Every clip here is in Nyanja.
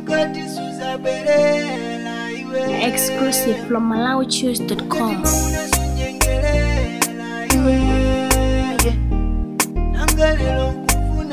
ngati suzabwerera iwe Exclusive from MalawiChoose.com. unasunyengerera iwe nanga lero nkufuna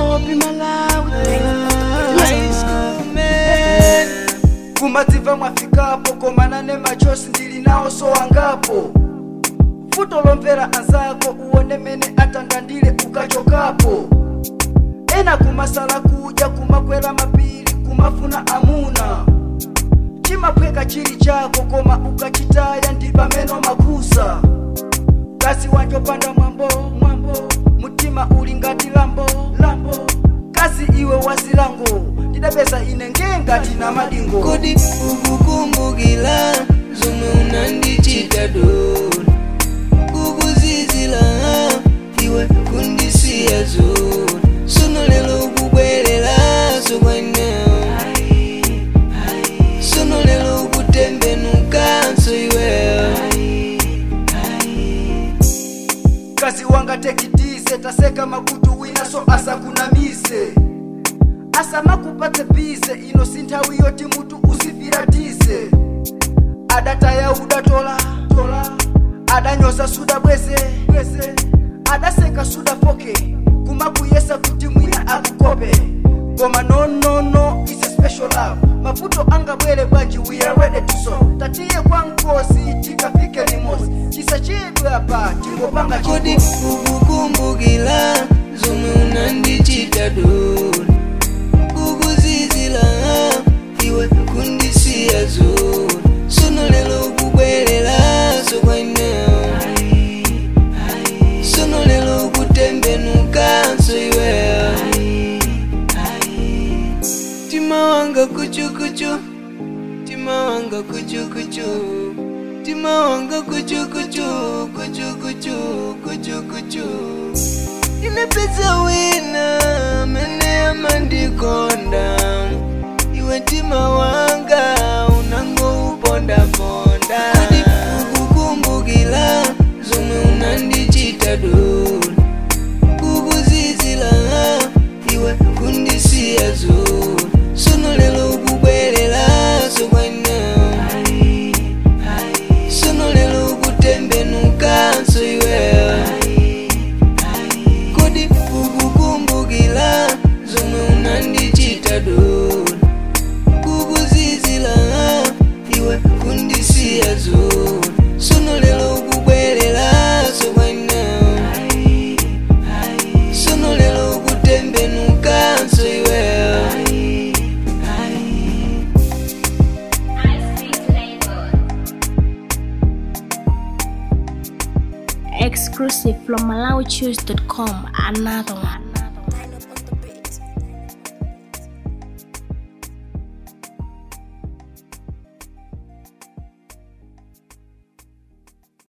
kumadziva mwafikapo komana ne machosi ndili nawo sowangapo futo lomvera anzako uone mene atangandile ukachokapo ena kumasala kudya kumakwera mapiri kumafuna amuna chimaphweka chili chako koma ukachitaya ndi pameno makhusa kasi wachopanda mwambo mwambo mutima uli ngati lambo lambo kasi iwe wasilango ndidapeza ine ngengati na madingo kodi ukukumbukila zomwe unandichita doni kukuzizila iwe kundisiya zoni sono lelo ukubwereraso kwanewo sono lelo ukutembenukanso iweyo kasi wangatekitise taseka makutu winaso asakunamise asamakupatse pise ino si nthawi yoti mutu usifiratise adataya udatola tola adanyoza suda bweze bweze adaseka suda foke kumakuyesa kuti mwina akukope koma no no no is a special love mavuto angabwere bwanji we are ready to solve tatiye kwa nkosi tikafike limosi chisachedwe apa tingopanga kodi chikosi ukukumbukila zomwe unandichita doni kukuzizila iwe kundisiya zoni sono lelo ukubwereraso kwanewo sono lelo ukutembenukanso iweyo tima wanga kuchukuchu tima wanga kuchukuchu tima wanga kuchukuchu kuchukuchu kuchukuchu inapeza wina mene amandikonda iwe tima wanga unango upondaponda kodi ukukumbukila zomwe unandichita doni kukuzizila iwe kundisiya zoni sono lelo ukubwereraso kwanewo sono lelo ukutembenukanso iweyo kodi ukukumbukila zomwe unandichita doni kukuzizila iwe kundisiya zoni sono lelo ukubwereraso kwanewo sono lelo ukutembenukanso iweyo Exclusive from MalawiChoose.com. Another one.